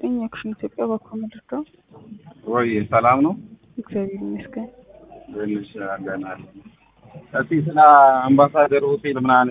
ይስጥልኝ። አክሽን ኢትዮጵያ ባኮ መድረው ወይ ሰላም ነው? እግዚአብሔር ይመስገን። ትንሽ አለናል። እስቲ ስለ አምባሳደር ሆቴል ምናምን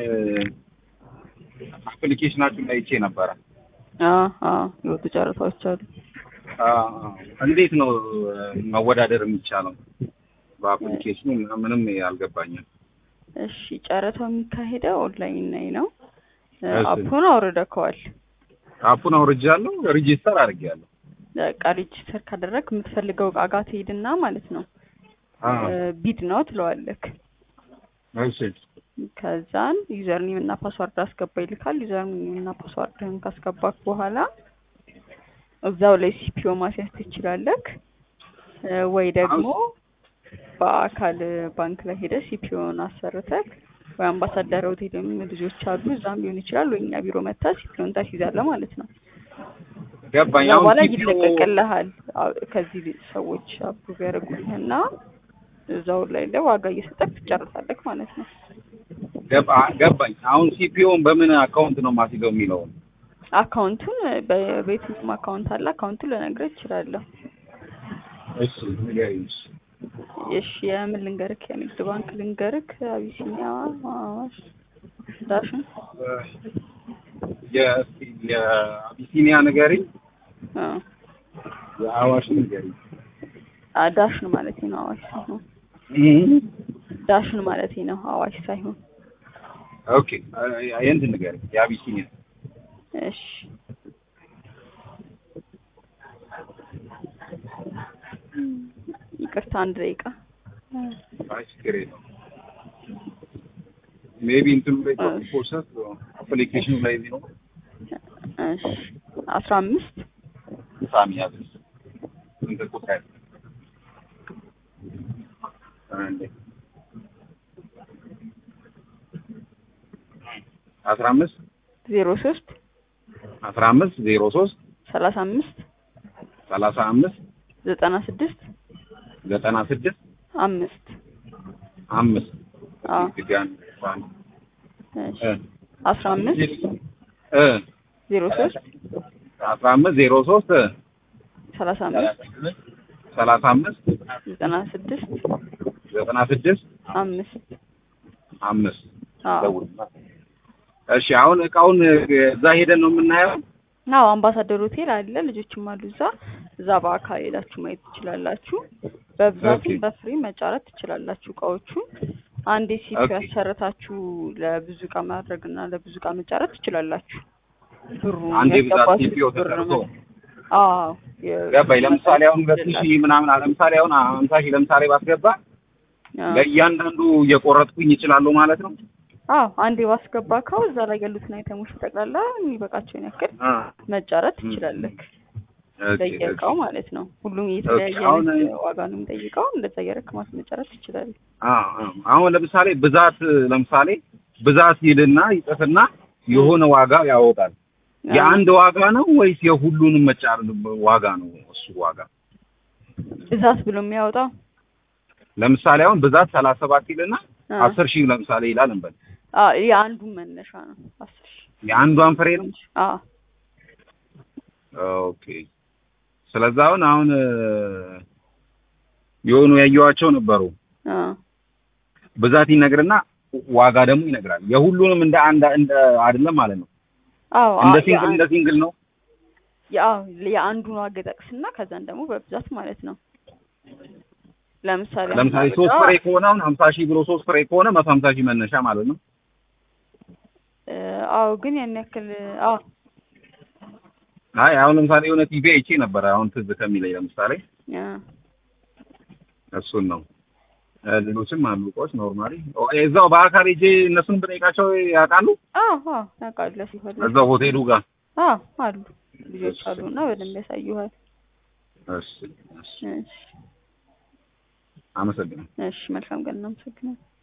አፕሊኬሽናችሁን ላይ አይቼ ነበረ። አዎ አዎ፣ የወጡ ጨረታዎች አሉ። አዎ፣ እንዴት ነው መወዳደር የሚቻለው? በአፕሊኬሽኑ ምንም አልገባኝም። እሺ፣ ጨረታው የሚካሄደው ኦንላይን ላይ ነው። እሺ። አፑን አውርደከዋል። አፑን አውርጃለሁ፣ ሬጂስተር አድርጌያለሁ። በቃ ሬጅስተር ካደረግ የምትፈልገው እቃ ጋር ትሄድና ማለት ነው አዎ፣ ቢድ ነው ትለዋለክ። እሺ፣ ከዛን ዩዘር ኔም እና ፓስዋርድ አስገባ ይልካል። ዩዘር ኔም እና ፓስዋርድህን ካስገባክ በኋላ እዛው ላይ ሲፒኦ ማስያዝ ትችላለክ እ ወይ ደግሞ በአካል ባንክ ላይ ሄደ ሲፒኦን አሰርተክ ወይ አምባሳደር ሆቴልም ልጆች አሉ እዛም ሊሆን ይችላል ወይ እኛ ቢሮ መታ ሲፒኦን ታስይዛለህ ማለት ነው። ገባኝ። ከዛ አሁን በኋላ ሲፒኦ ይለቀቅልሃል። አዎ፣ ከዚህ ሰዎች አፕሩቭ ያደርጉልህና እዛው ላይ ላይ ዋጋ እየሰጠክ ትጨርሳለክ ማለት ነው። ገባ- ገባኝ። አሁን ሲፒኦን በምን አካውንት ነው ማስይዘው የሚለውን አካውንቱን በቤትም አካውንት አለ። አካውንቱን ልነግርህ እችላለሁ። እሺ፣ ንገሪኝ። እሺ የምን ልንገርክ? የንግድ ባንክ ልንገርክ? አቢሲኒያ፣ አዋሽ፣ ዳሽን የ- የአቢሲኒያ ንገሪኝ፣ አ የአዋሽ ንገሪኝ። አ ዳሽን ማለት ነው አዋሽ ሳይሆን ዳሽን ማለት ነው አዋሽ ሳይሆን። ኦኬ፣ የእንትን ንገሪኝ፣ የአቢሲኒያ እሺ ይቅርታ አንድ ደቂቃ አይ ችግር የለውም። ሜቢ እንትኑ ላይ ፕሮሰስ አፕሊኬሽኑ ላይ ነው እሺ አስራ አምስት ሳሚ ያዝስ እንትን ቁጥር አንዴ አስራ አምስት ዜሮ ሶስት አስራ አምስት ዜሮ ሶስት ሰላሳ አምስት ሰላሳ አምስት ዘጠና ስድስት ዘጠና ስድስት አምስት አምስት አዎ ድጋሚ አንድ እሺ እ አስራ አምስት እ ዜሮ ሶስት አስራ አምስት ዜሮ ሶስት ሰላሳ አምስት ሰላሳ አምስት ዘጠና ስድስት ዘጠና ስድስት አምስት አምስት አዎ ደውልና እሺ አሁን እቃውን እዛ ሄደን ነው የምናየው አዎ አምባሳደር ሆቴል አለ። ልጆችም አሉ እዛ እዛ በአካል ሄዳችሁ ማየት ትችላላችሁ። በብዛትም ኦኬ። በፍሪ መጫረት ትችላላችሁ እቃዎቹን። አንዴ ሲፒ ኦኬ። ያሰረታችሁ ያሰረታችሁ ለብዙ እቃ ማድረግ እና ለብዙ እቃ መጫረት ትችላላችሁ። ብሩ አንዴ ብዛት ያስገባችሁት ሲፒኦ ብር ተሰርቶ ነው። አዎ የ- ገባኝ። ለምሳሌ አሁን ሁለት ሺህ ምናምን ለምሳሌ አሁን ሀምሳ ሺህ ለምሳሌ ባስገባ አዎ። ለእያንዳንዱ እየቆረጥኩኝ ይችላሉ ማለት ነው። አዎ አንዴ ባስገባከው እዛ ላይ ያሉትን አይተሞች ጠቅላላ የሚበቃቸውን ያክል አ መጫረት ም። ትችላለህ። ኦኬ፣ በየእቃው ኦኬ። ማለት ነው። ሁሉም የተለያየ ኦኬ፣ አሁን- አይነት ዋጋ ነው የሚጠይቀው። እንደዛ እያደረክ ማስመጨረት ትችላለህ። አ አ አሁን ለምሳሌ ብዛት ለምሳሌ ብዛት ይልና ይጽፍና የሆነ ዋጋ ያወጣል። የአንድ ዋጋ ነው ወይስ የሁሉንም መጫር ዋጋ ነው? እሱ ዋጋ ብዛት ብሎ የሚያወጣው ለምሳሌ አሁን ብዛት ሰላሳ ሰባት ይልና አ፣ አስር ሺህ ለምሳሌ ይላል እንበል አ የአንዱ መነሻ ነው አስር ሺህ የአንዷን ፍሬ ነው። አ ኦኬ ስለዚህ አሁን አሁን እ፣ የሆኑ ያየኋቸው ነበሩ አ ብዛት ይነግርና ዋጋ ደግሞ ይነግራል። የሁሉንም እንደ አንድ እንደ አይደለም ማለት ነው። አዎ አ- እንደ ሲንግል የአን- እንደ ሲንግል ነው። የአዎ የአንዱን ዋጋ ጠቅስና ከዛን ደግሞ በብዛት ማለት ነው። ለምሳሌ ለምሳሌ አሁን ሶስት አበባ- ፍሬ ከሆነ አሁን ሀምሳ ሺህ ብሎ ሶስት ፍሬ ከሆነ መቶ ሀምሳ ሺህ መነሻ ማለት ነው። እ፣ አዎ ግን ያን ያክል አዎ አይ አሁን ለምሳሌ የሆነ ቲቪ አይቼ ነበረ አሁን ትዝ ከሚለኝ ለምሳሌ አ፣ እሱን ነው። እ፣ ሌሎችም አሉ እቃዎች ኖርማሊ እዛው በአካል ሄጄ እነሱን ብጠይቃቸው ያውቃሉ። አዎ አዎ ታውቃለህ ሲፈልግ እዛው ሆቴሉ ጋር አዎ አሉ ልጆች አሉና በደንብ ያሳዩሃል። እሺ፣ እሺ። እሺ አመሰግናለሁ። እሺ መልካም ቀን እናመሰግናለን።